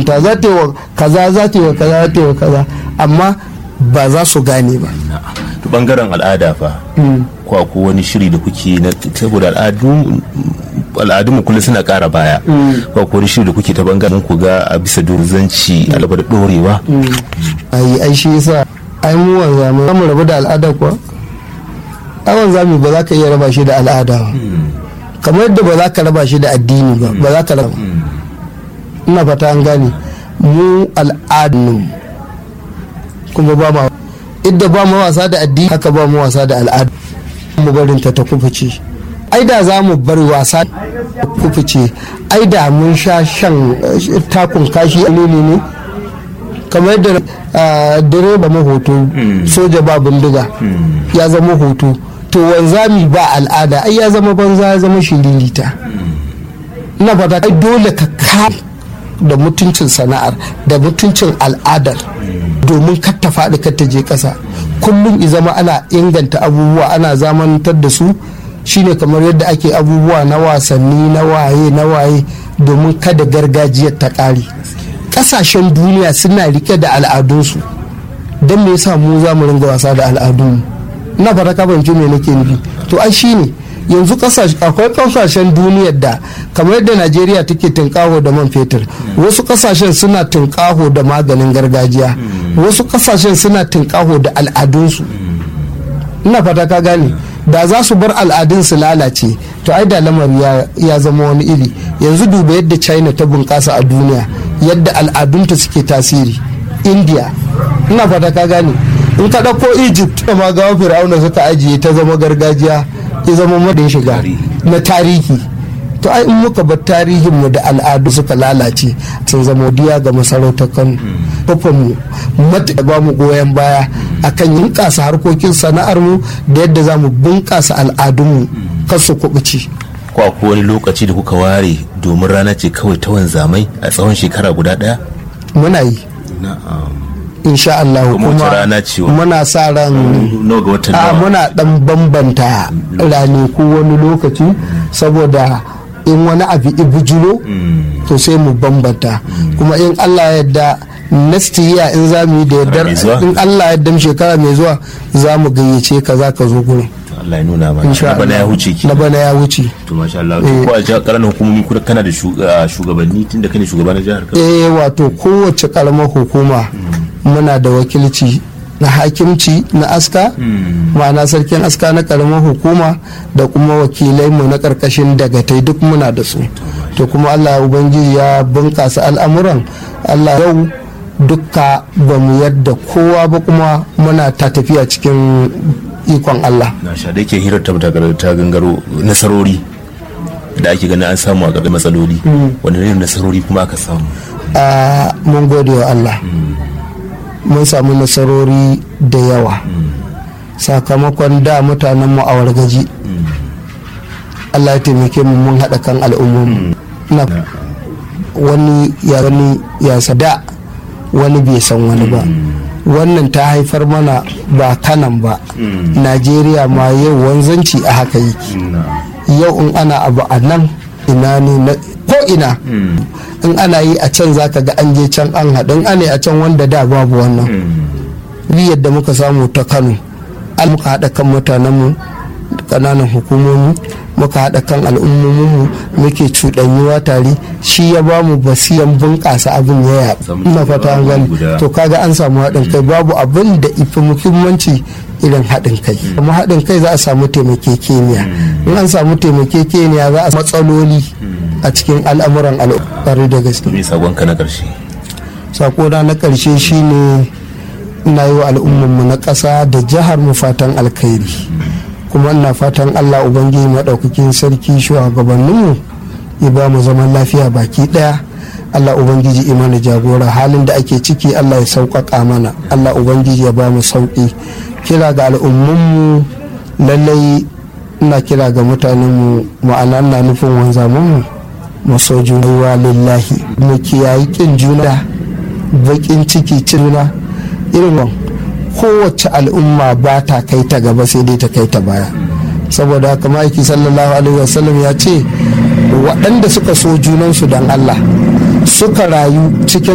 ta za ta yi wa kaza za ta yi wa kaza za ta yi wa kaza amma ba za su gane ba to bangaren al'ada fa ko ko wani shiri da kuke na saboda al'adu al'adunmu kullum suna ƙara baya ko ko wani shiri da kuke ta bangaren ku ga a bisa durzanci alaba da dorewa ai ai shi yasa ai mu wanzami za mu rabu da al'ada kuwa ai wanzami ba za ka iya raba shi da al'ada ba kamar yadda ba za ka raba shi da addini ba ba za ka raba ina fata an gane mu al'adun kuma ba ma idda ba mu wasa da addini haka ba mu wasa da al'adu mu barin ta ta kufuce ai da za mu bar wasa kufuce ai da mun sha shan takun kashi ne ne kamar yadda direba mahoto soja ba bindiga ya zama hoto to wanzami ba al'ada ai ya zama banza ya zama shiririta ina fata ai dole ka ka da mutuncin sana'ar da mutuncin al'adar domin kar ta faɗi kar ta je ƙasa kullum i zama ana inganta abubuwa ana zamantar da su shine kamar yadda ake abubuwa na wasanni na waye na waye domin kada gargajiyar ta ƙare ƙasashen duniya suna rike da al'adunsu don me yasa mu za mu ringa wasa da al'adunmu ina fata ka fahimci me nake nufi to ai shine yanzu akwai kasashen duniyar da kamar yadda najeriya take tunkaho da man fetur wasu kasashen suna tunkaho da maganin gargajiya wasu kasashen suna tunkaho da al'adunsu ina fata ka gane da za su bar al'adun su lalace to ai da lamari ya zama wani iri yanzu duba yadda china ta bunƙasa a duniya yadda al'adunta suke tasiri india ina fata ka gane in ka ɗauko egypt da ma gawa fir'auna suka ajiye ta zama gargajiya ya zama madin shiga na tarihi to ai in muka bar tarihin mu da al'adu suka lalace sun zama diya ga masarautar kano kofin mu mata ba mu goyon baya akan yunƙasa harkokin sana'ar mu da yadda za mu bunƙasa al'adun mu kar su kubuci ko akwai wani lokaci da kuka ware domin rana ce kawai ta wanzamai a tsawon shekara guda ɗaya muna yi insha Allah kuma muna sa ran a muna dan bambanta ranaku wani lokaci saboda in wani abu ibujiro to sai mu bambanta kuma in Allah yadda next year in za mu yi da yardar in Allah yadda shekara mai zuwa za mu gayyace ka za ka zo gurin Allah ya nuna mana na bana ya wuce ki na bana ya wuce to masha Allah ko a jihar karamin hukumomi kuma kana da shugabanni tunda kane shugaban jihar Kano eh wato kowace karamar hukuma muna da wakilci na hakimci na aska ma'ana sarkin aska na karamar hukuma da kuma wakilai mu na karkashin dagatai duk muna da su to kuma Allah ubangiji ya bunkasa al'amuran Allah yau dukka ba mu yadda kowa ba kuma muna ta tafiya cikin ikon Allah. Na sha da yake hirar ta ta gangaro nasarori da ake ganin an samu a ƙarƙar matsaloli wani irin nasarori kuma aka samu. Mun gode wa Allah. Mun samu nasarori da yawa. Sakamakon da mutanen mu a wargaji. Allah ya taimake mu mun haɗa kan al'ummomi. Wani ya wani ya sada wani bai san wani ba. wannan ta haifar mana ba kanan ba najeriya ma yau wanzanci a haka yake yau in ana abu a nan ina ne ko ina in ana yi a can zaka ga an je can an haɗu in ana a can wanda da babu wannan yadda muka samu ta kano al muka haɗa kan mutanenmu ƙananan hukumomi muka haɗa kan al'ummominmu muke cuɗanyuwa tare shi ya ba mu basiyan bunƙasa abin ya ina fata an gani to kaga an samu haɗin kai babu abin da ifi muhimmanci irin haɗin kai kuma haɗin kai za a samu taimakekeniya in an samu taimakekeniya za a matsaloli a cikin al'amuran al'ummar da gaske me sakonka na ƙarshe sakona na ƙarshe shine ina yi wa al'ummarmu na ƙasa da jihar mu fatan alkhairi kuma ina fatan allah ubangiji maɗaukakin sarki shugabanninmu ya ba mu zaman lafiya baki ɗaya allah ubangiji imana jagora halin da ake ciki allah ya sauƙaƙa mana allah ubangiji ya ba mu sauƙi kira ga al'ummanmu lallai ina kira ga mutanenmu ma'ana ina nufin wanzamanmu maso juna lillahi mu kiyayi kin juna baƙin ciki juna irin kowace al'umma ba ta kai ta gaba sai dai ta kai ta baya saboda haka ma'aiki sallallahu alaihi wasallam ya ce waɗanda suka so junansu don Allah suka rayu cikin